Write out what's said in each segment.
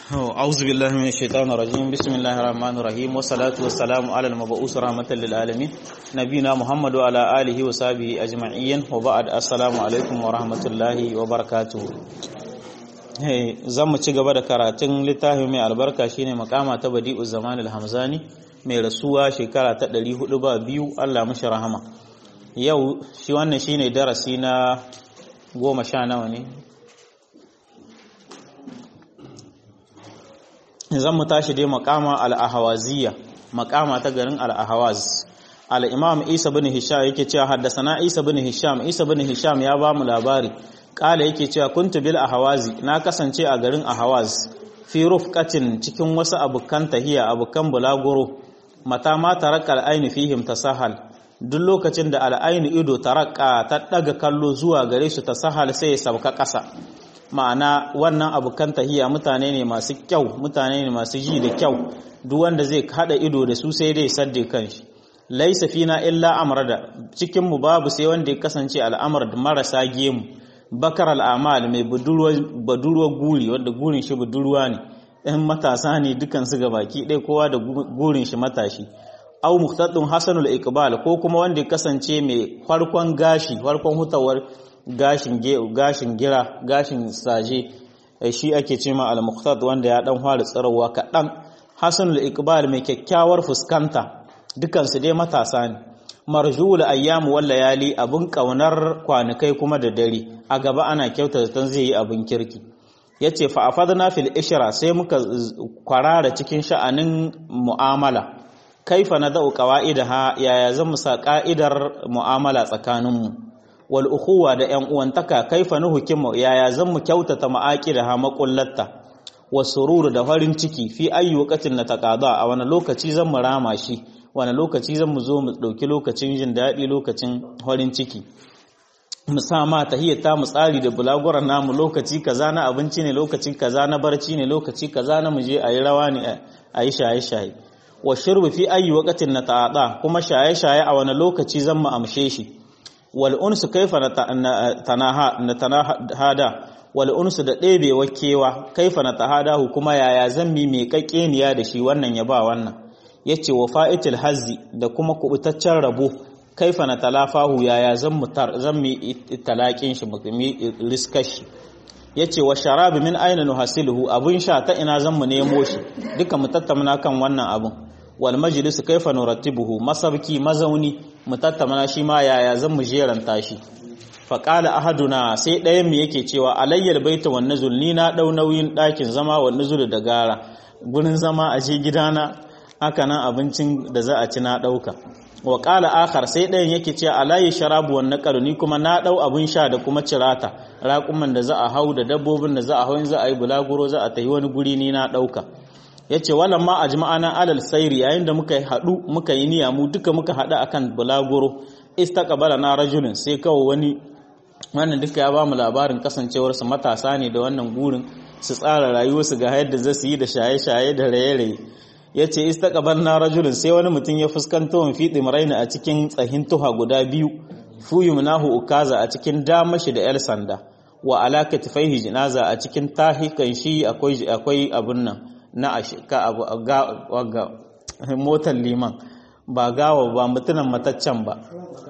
أعوذ بالله من الشيطان الرجيم بسم الله الرحمن الرحيم والصلاة والسلام على المبعوث رحمة للعالمين نبينا محمد وعلى آله وصحبه أجمعين وبعد السلام عليكم ورحمة الله وبركاته zan mu ci gaba da karatun littafi mai albarka shine makama ta badi'u zaman al-hamzani mai rasuwa shekara ta 400 ba biyu Allah mashi rahama yau shi wannan shine darasi na goma sha nawa ne zan mu tashi dai makama al-ahawaziyya makama ta garin al-ahawaz al-imam Isa bin Hisham yake cewa haddasana Isa bin Hisham Isa bin Hisham ya ba mu labari kala yake cewa kuntu bil ahawazi na kasance a garin ahawaz fi rufqatin cikin wasu abukan tahiya abukan bulaguro mata ma taraka al-aini fihim tasahal duk lokacin da al-aini ido taraka ta daga kallo zuwa gare su tasahal sai ya sauka kasa ma'ana wannan abukan tahiya mutane ne masu kyau mutane ne masu ji da kyau duk wanda zai hada ido da su sai dai sadde kanshi laisa fina illa amrada cikin mu babu sai wanda ya kasance al'amar da marasa gemu bakar al'amal mai budurwa guri wanda gurin shi budurwa ne ɗan matasa ne dukansu ga baki ɗaya kowa da gurin shi matashi au muhtaddun hasanul iqbal ko kuma wanda ya kasance mai farkon gashi farkon hutawar gashin gashin gira gashin saje shi ake ce ma al wanda ya dan fara tsarawa kaɗan hasanul iqbal mai kyakkyawar fuskanta dukansu dai matasa ne marjul ayyamu wal layali abun kaunar kwanakai kuma da dare a gaba ana kyauta zaton zai yi abun kirki yace fa afadna fil ishra sai muka kwarara cikin sha'anin mu'amala kaifa nadau qawaidaha yaya zan musa ka'idar mu'amala tsakaninmu wal ukhuwa da yan uwantaka kaifa nuhukimu yaya zan mu kyautata ma'aqidaha maqullatta wasururu da farin ciki fi ayyukatin na taqada a wani lokaci zan mu rama shi wani lokaci zan mu zo mu ɗauki lokacin jin daɗi lokacin farin ciki mu sa ma tahiyyata mu tsari da bulaguran namu lokaci kaza na abinci ne lokaci kaza na barci ne lokaci kaza na muje a yi rawa ne a yi shaye-shaye wa shirbu fi ayi waqatin na ta'ada kuma shaye-shaye a wani lokaci zan mu amshe shi wal unsu kaifa na tanahada wal unsu da ɗebe wakewa kaifa na tahadahu kuma yaya zan mi mai kakkeniya da shi wannan ya ba wannan ya ce wa fa'itil hazzi da kuma kubutaccen rabo kaifa na talafahu yaya zan mu talaƙin shi mu riskar shi ya ce wa sharabi min aina nuhasiluhu abin sha ta ina zan mu nemo shi duka mu tattauna kan wannan abin wal majlisu kaifa nurattibuhu masabki mazauni mu tattauna shi ma yaya zan mu jeranta shi faƙala ahaduna sai ɗayan mu yake cewa alayyal baita wan nuzul ni na ɗau nauyin ɗakin zama wa nuzul da gara gurin zama a je gidana haka nan abincin da za a ci na ɗauka wa ƙala akhar sai ɗayan yake ce alayi sharabu wa naƙaru ni kuma na ɗau abin sha da kuma cirata raƙuman da za a hau da dabbobin da za a hau za a yi bulaguro za a tafi wani guri ni na ɗauka ya ce walan ma a jima'ana alal sairi yayin da muka haɗu muka yi niyya mu duka muka haɗu akan bulaguro istaqbala na rajulin sai kawai wani wannan duka ya ba mu labarin kasancewarsu matasa ne da wannan gurin su tsara rayuwarsu ga yadda za su yi da shaye-shaye da raye-raye ya ce istaqbal na rajulun sai wani mutum ya fuskanta wa fiɗi maraina a cikin tsahin tuha guda biyu fuyu munahu ukaza a cikin damashi da yar sanda wa alaka tafaihi jinaza a cikin tahikan shi akwai akwai abun nan na ashika abu ga motar liman ba gawa ba mutunan mataccen ba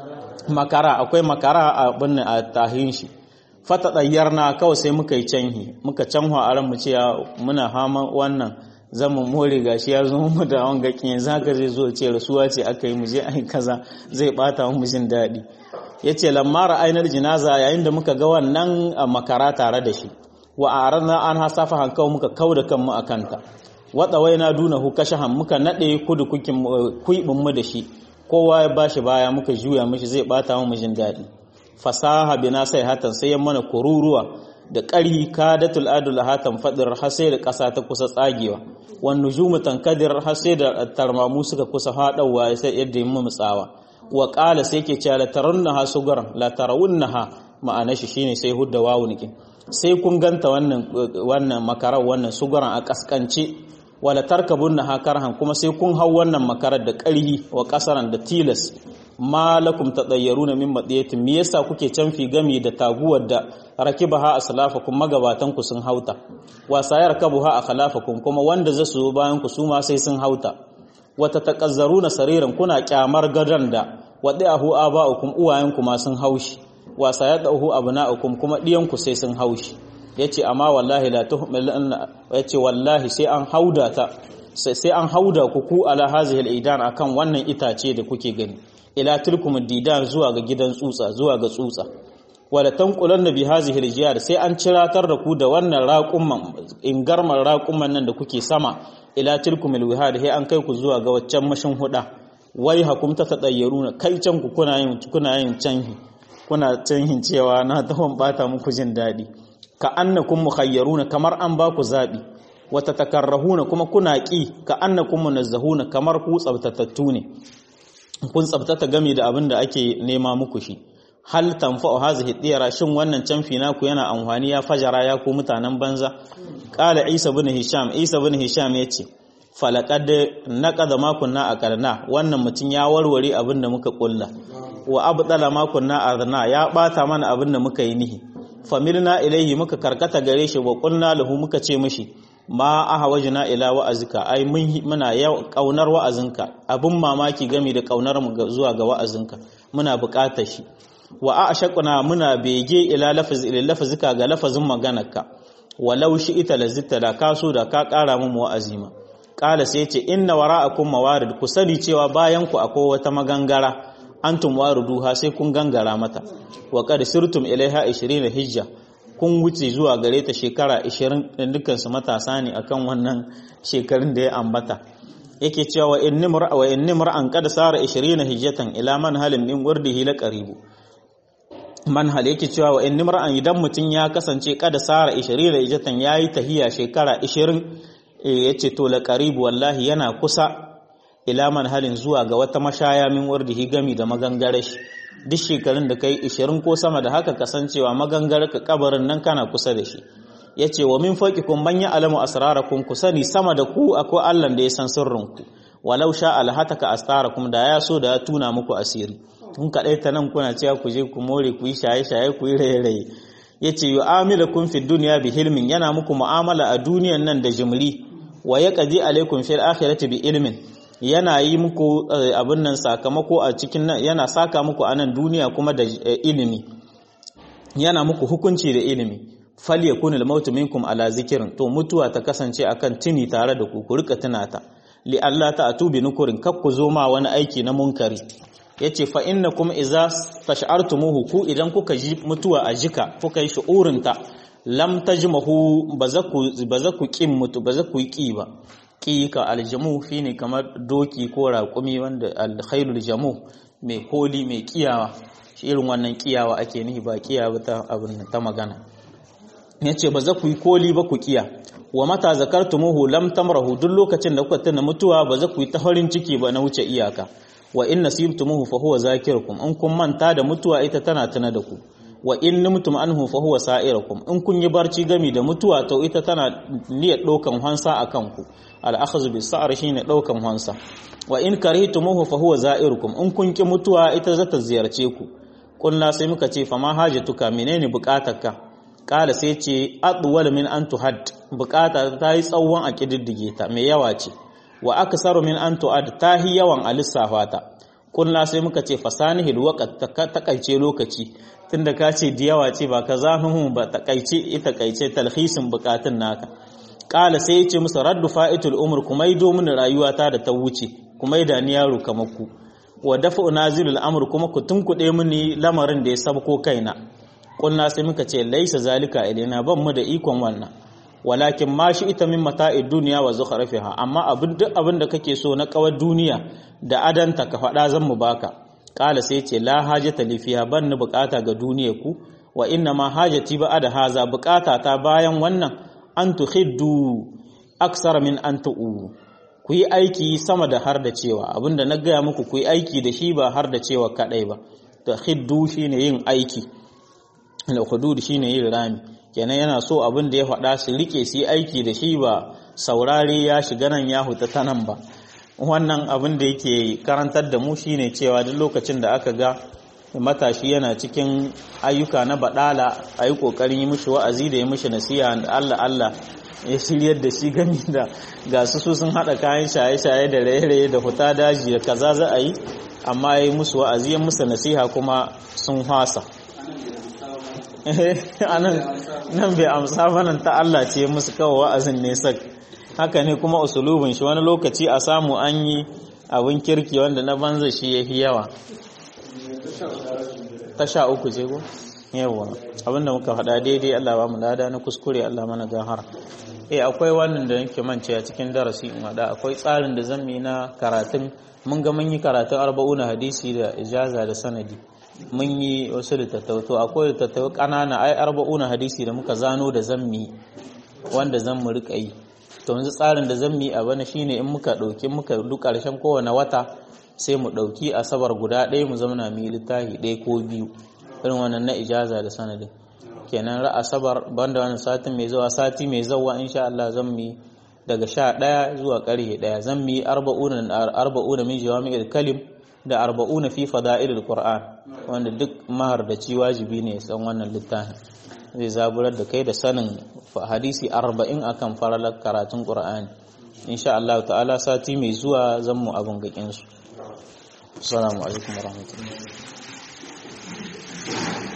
makara akwai makara a abun a tahin shi fata na kawai sai muka yi canhi muka canwa a ran mu ce muna hama wannan zama more gashi ya zo mu da wanga kin zaka zai zo ce rasuwa ce aka yi mu je ai kaza zai bata mu jin daɗi yace lamma ra'aynar jinaza yayin da muka ga wannan makara tare da shi wa arana an hasafa hankawo muka kauda kanmu akanta wada waina dunahu kashahan muka nade kudu kukin kuibin mu da shi kowa ya bashi baya muka juya mishi zai bata mu jin daɗi fasaha bina sai hatan sai ya mana kururuwa da ƙarhi kadatul adul hatan fadir har sai da ƙasa ta kusa tsagewa wan nujumu tankadir har sai da tarmamu suka kusa haɗawa sai yadda yin mutsawa wa qala sai ke cewa la tarawunnaha sugaran la tarawunnaha ma'ana shi shine sai hudda wawu nake sai kun ganta wannan wannan makarar wannan sugaran a kaskance wala tarkabunnaha karhan kuma sai kun hau wannan makarar da ƙarhi wa kasaran da tilas ma lakum tadayyaruna min madiyatin me yasa kuke canfi gami da taguwar da rakibaha aslafakum magabatan ku sun hauta wa sayar kabuha akhlafakum kuma wanda za su bayan ku su ma sai sun hauta wa tataqazzaruna sariran kuna kyamar gadan da wadi'ahu aba'ukum uwayenku ma sun haushi wa sayadahu abna'ukum kuma diyanku sai sun haushi yace amma wallahi la tuhmilanna yace wallahi sai an hauda ta sai an hauda ku ku ala hazihi al-idan akan wannan itace da kuke gani ila tilkum didan zuwa ga gidan tsutsa zuwa ga tsutsa wala tanqulanna bi hazihi al sai an ciratar da ku da wannan raqumman ingarman raqumman nan da kuke sama ila tilkum al-wihad sai an kai ku zuwa ga waccan mashin huda wai hakum ta tadayyaruna kai can ku kuna yin kuna yin canhi kuna canhin cewa na tawon bata muku jin dadi ka annakum mukhayyaruna kamar an ba ku zabi wata takarrahuna kuma kuna ƙi ka annakum munazzahuna kamar ku tsabtatattu ne kun tsabtata game da abin da ake nema muku shi hal tanfa'u hazihi diyara shin wannan canfi naku yana amfani ya fajara ya ku mutanen banza qala isa ibn hisham isa ibn hisham yace falaqad naqada ma kunna aqalna wannan mutun ya warware abin da muka kulla wa abdala ma kunna arna ya bata mana abin da muka yi nihi familna ilaihi muka karkata gare shi wa qulna lahu muka ce mishi ma ahawajna ila wa'azika ai muna kaunar wa'azinka abun mamaki game da kaunar mu zuwa ga wa'azinka muna buƙatar shi wa ashaqna muna bege ila lafaz ila lafazika ga lafazin maganarka walau shi ita lazitta da kaso da ka ƙara mu wa'azima qala sai ce inna wara'akum mawarid ku sani cewa bayan ku akwai wata magangara antum wariduha sai kun gangara mata wa qad sirtum ilaiha 20 hijja kun wuce zuwa gare ta shekara 20 din dukansu matasa ne akan wannan shekarun da ya ambata yake cewa wa inni mar'a wa inni mar'an qad sara 20 hijjatan ila man halin min wurdihi la qaribu man hal yake cewa wa inni mar'an idan mutun ya kasance qad sara 20 hijjatan yayi tahiya shekara 20 yace to la qaribu wallahi yana kusa ila man halin zuwa ga wata mashaya min wurdihi gami da magangare shi duk shekarun da kai 20 ko sama da haka kasancewa magangar ka kabarin nan kana kusa da shi yace wa min faqikum man ya'lamu asrarakum ku sani sama da ku akwai Allah da ya san sirrin ku walau sha alhataka astarakum da ya so da ya tuna muku asiri kun kadai ta nan kuna cewa ku je ku more ku yi shaye shaye ku yi raye raye yace yu'amilukum fid dunya bi hilmin yana muku mu'amala a duniyan nan da jimri wa yaqdi alaikum fil akhirati bi ilmin yana yi muku abin nan sakamako a cikin nan yana saka muku a nan duniya kuma da ilimi yana muku hukunci da ilimi fal yakunul mautu minkum ala zikirin to mutuwa ta kasance akan tuni tare da ku ku rika tunata li Allah ta atubi nukurin kak ku zo ma wani aiki na munkari yace fa innakum idza tash'artumuhu ku idan kuka ji mutuwa a jika kuka yi shu'urinta lam tajmahu bazaku bazaku kin mutu bazaku yi ba ka aljamu shine kamar doki ko raƙumi wanda alkhairul jamu mai koli mai kiyawa shi irin wannan kiyawa ake nihi ba kiyawa ta abin ta magana yace ba za ku yi koli ba ku kiya wa mata zakartumuhu lam tamrahu duk lokacin da kuka tuna mutuwa ba za ku yi ta farin ciki ba na wuce iyaka wa in nasibtumuhu fa huwa zakirukum in kun manta da mutuwa ita tana tuna da ku wa in nimtum anhu fa huwa sa'irukum in kun yi barci gami da mutuwa to ita tana niyyar ɗaukan hansa akan ku al-akhdhu bis sa'r shine ɗaukan hansa wa in karihtumuhu fa huwa za'irukum in kun ki mutuwa ita za ta ziyarce ku kullu sai muka ce fa ma hajatuka menene bukatarka kala sai ce adwal min an tuhad bukata ta yi tsawon a kididdige ta mai yawa ce wa aksaru min an tu'ad ta hi yawan a lissafa ta kullu sai muka ce fasanihil waqt takaice lokaci tunda ka ce da yawa ce ba ka zahihu ba takaice ita kaice talhisin bukatun naka kala sai ya ce musu raddu fa'itul umur kuma yi domin rayuwata da ta wuce kuma yi da ni yaro kamar ku wa dafa nazilul amr kuma ku tunkuɗe mini lamarin da ya sabko kaina kulna sai muka ce laisa zalika ilaina ban mu da ikon wannan walakin ma shi ita min mata'id duniya wa zukhrafiha amma abin duk abin da kake so na kawar duniya da adanta ka faɗa zan mu baka kala sai ce la hajata li fiha ban ni bukata ga duniya ku wa inna ma hajati ba da haza bukata ta bayan wannan an tuhiddu aksara min an tu'u ku yi aiki sama da har da cewa abinda na gaya muku ku yi aiki da shi ba har da cewa kadai ba ta hiddu shine yin aiki al-hudud shine yin rami kenan yana so abin da ya faɗa su rike su yi aiki da shi ba saurare ya shiga nan ya huta ta nan ba wannan abin da yake karantar da mu shine cewa duk lokacin da aka ga matashi yana cikin ayyuka na badala a yi kokarin yi mishi wa'azi da yi mishi nasiha da Allah Allah ya shiryar da shi gani da ga su su sun haɗa kayan shaye-shaye da raye-raye da huta daji da kaza za a yi amma ya yi musu wa'azi ya musu nasiha kuma sun hasa nan bai amsa banan ta Allah ce musu kawo wa'azin ne sak haka ne kuma usulubin shi wani lokaci a samu an yi abin kirki wanda na banza shi ya fi yawa ta sha uku ce ko yawa abinda muka faɗa daidai Allah ba mu lada na kuskure Allah mana gahara eh akwai wannan da nake mance a cikin darasi in hada akwai tsarin da zan yi na karatun mun ga mun yi karatun arba'una hadisi da ijaza da sanadi mun yi wasu littattafai to akwai littattafai ƙanana ai arba'una hadisi da muka zano da zammi wanda zan mu rika yi to yanzu tsarin da zan yi a bana shine in muka ɗauki muka duk ƙarshen kowane wata sai mu ɗauki asabar guda ɗaya mu zamana mu yi littafi ɗaya ko biyu irin wannan na ijaza da sanadin kenan ra asabar banda wannan satin mai zuwa sati mai zuwa insha Allah zan mu daga sha ɗaya zuwa ƙarfe ɗaya zan mu yi arba'una min jawami'il kalim da arba'una fi fada'ilil qur'an wanda duk mahardaci wajibi ne san wannan littafin zai zaburar da kai da sanin hadisi arba'in akan faralar karatun qur'ani insha Allah ta'ala sati mai zuwa zan mu abin gakin su assalamu alaikum warahmatullahi